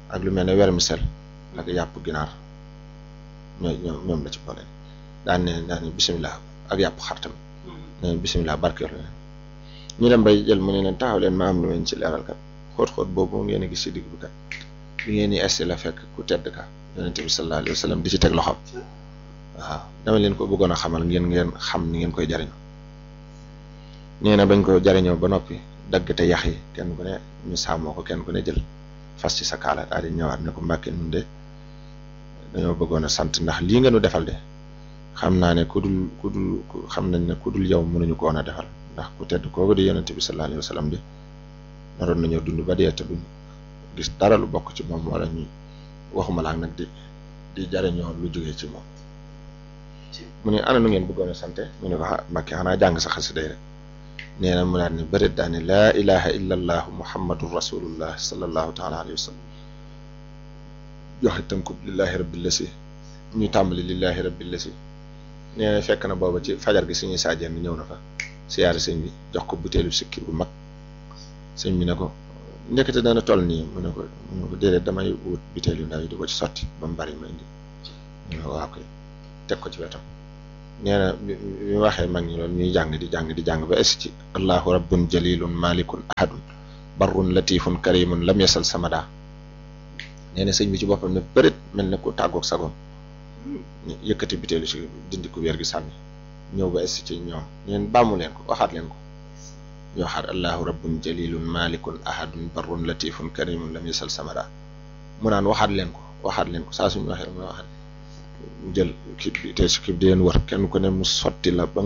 ak lu mel ne vermicelle ak yàpp ginaar ñoo ñoom ñoom la ci boole daan ne daan ne bisimilah ak yàpp xar tamit ne bisimilah barkeel leen ñu dem bay jël mu ne leen taxaw leen ma am lu leen ci leeral kat xóot-xóot boobu ngeen a gis ci digg bi kat bi ngeen di esti la fekk ku tedd ka yonente bi sallallahu alayhi wa sallam di ci teg loxoom waaw dama leen ko bëggoon a xamal ngeen ngeen xam ni ngeen koy jariñoo nee na bañ ko jariñoo ba noppi dagg te yax yi kenn ku ne ñu sàmmoo ko kenn ku ne jël fas ci sa kaala daal di ñëwaat ne ko mbàkke nun de dañoo bëggoon a sant ndax lii nga nu defal de xam naa ne ku dul ku dul xam nañ ne ku dul yow mënuñu ko woon a defal ndax ku tedd kooku di yonente bi sallallahu alayhi wa sallam de naroon nañoo dund ba dee te duñ gis dara lu bokk ci moom wala ñu waxuma laak nag di di jariñoo lu jógee ci moom mu ne ana nu ngeen bëggoon a sante mu ne ko ah mbàkke xanaa jàng sa xasida rek nee na mu daal ne bërit daa ne laa ilaha illa allahu muhammadun rasulullah sallallahu taala alayhi wa sallam joxe tënkub lillahi rabbil lasi ñu tàmbali lillahi rabbil lasi nee na fekk na booba ci fajar gi suñuy saajeen ñëw na fa siyaare sëñ bi jox ko butéelu sikki bu mag sëñ bi ne ko ndekete dana toll nii mu ne ko mu ne ko déedéet damay wut butéel yu ndaw yi di ko ci sotti ba mu bari ma indi mu ne ko waaw koy teg ko ci wetam nee na bi bi waxee mag ñi loolu ñuy jàng di jàng di jàng ba es ci allahu rabbun jalilun malikun ahadun barrun latifun karimun lam yasal samada nee na sëñ bi ci boppam ne bërit mel ne ku tàggoog sagom yëkkati butéelu si dindi ku wér gi sànni ñëw ba es ci ñoom neen bàmmu leen ko waxaat leen ko ñu waxaat allahu rabbun jalilun malikun ahadun barrun latifun karimun lam yasal samada mu naan waxaat leen ko waxaat leen ko saa suñu waxee mu waxaat jël kib bi te si kib di leen wër kenn ku ne mu sotti la ba